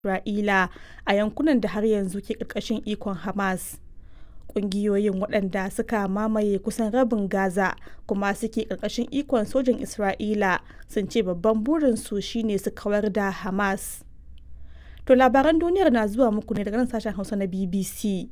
Isra'ila a yankunan da har yanzu ke ƙarƙashin ikon Hamas. Ƙungiyoyin waɗanda suka mamaye kusan rabin Gaza kuma suke ƙarƙashin ikon sojin Isra'ila sun ce babban burinsu shine su kawar da Hamas. To labaran duniyar na zuwa muku ne daga nan sashen Hausa na BBC.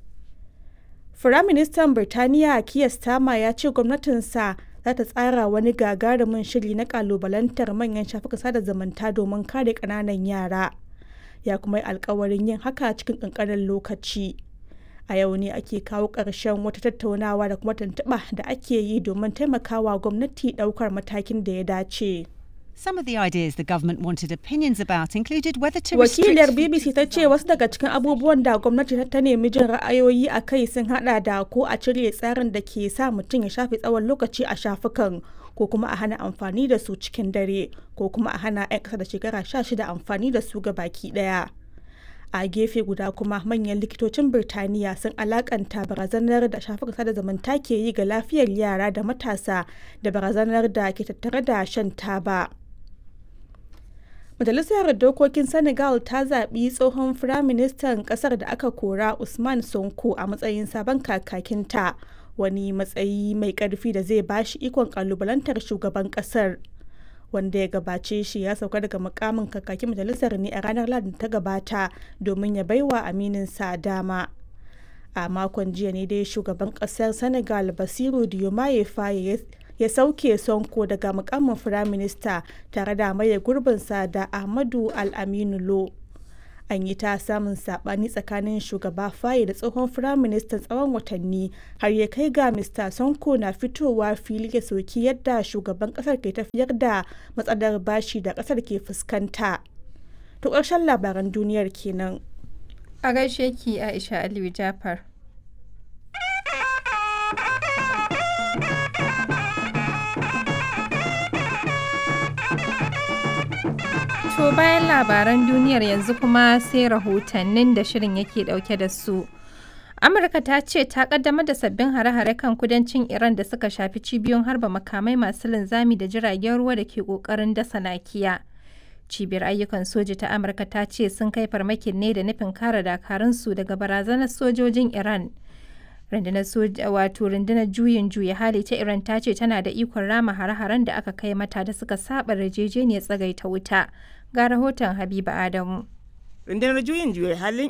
Firaministan Birtaniya Keir Starmer ya ce gwamnatinsa za ta tsara wani gagarumin shiri na kalubalantar manyan shafukan sada zumunta domin kare ƙananan yara. Ya kuma yi alkawarin yin haka cikin ƙanƙanin lokaci. A yau ne ake kawo ƙarshen wata tattaunawa da kuma tuntuɓa da ake yi domin taimakawa gwamnati ɗaukar matakin da ya dace. Some of the ideas the government wanted opinions about included whether to restrict Wakiliyar BBC ta ce wasu daga cikin abubuwan da gwamnati ta nemi jin ra'ayoyi a kai sun hada da ko a cire tsarin da ke sa mutum ya shafe tsawon lokaci a shafukan ko kuma a hana amfani da su cikin dare ko kuma a hana 'yan ƙasa da shekara 16 amfani da su ga baki ɗaya. a gefe guda kuma manyan likitocin birtaniya sun alakanta barazanar da shafukan sada zumunta ke yi ga lafiyar yara da matasa da barazanar da ke tattare da shan taba majalisar dokokin senegal ta zaɓi tsohon firaministan ƙasar da aka kora usman sonko a matsayin sabon kakakinta wani matsayi mai ƙarfi da zai bashi ikon ƙalubalantar shugaban ƙasar wanda ya gabace shi ya sauka daga mukamin kakakin majalisar ne a ranar ladin ta gabata domin ya baiwa amininsa dama a makon jiya ne dai shugaban kasar senegal basiru diomaye faye ya sauke sonko daga mukamin firaminista tare da maye gurbinsa da ahmadu al-aminu lo an yi ta samun sabani tsakanin shugaba faye da tsohon firaministan tsawon watanni har ya kai ga mr sonko na fitowa fili ya soki yadda shugaban kasar ke tafiyar da matsalar bashi da kasar ke fuskanta to ƙarshen labaran duniyar kenan a gaishe ki aisha aliyu jafar To bayan labaran duniyar yanzu kuma sai rahotannin da shirin yake dauke da su. Amurka ta ce ta kaddamar da sabbin hare-hare kan kudancin Iran da suka shafi cibiyoyin harba makamai masu linzami da jiragen ruwa da ke kokarin dasa nakiya. Cibiyar ayyukan soji ta Amurka ta ce sun kai farmakin ne da nufin kare dakarunsu daga barazanar sojojin Iran. rundunar soja wato rundunar juyin juya hali ta iran ta ce tana da ikon rama hare-haren da aka kai mata da suka saba yarjejeniyar tsagaita wuta ga rahoton habiba adamu rundunar juyin juya halin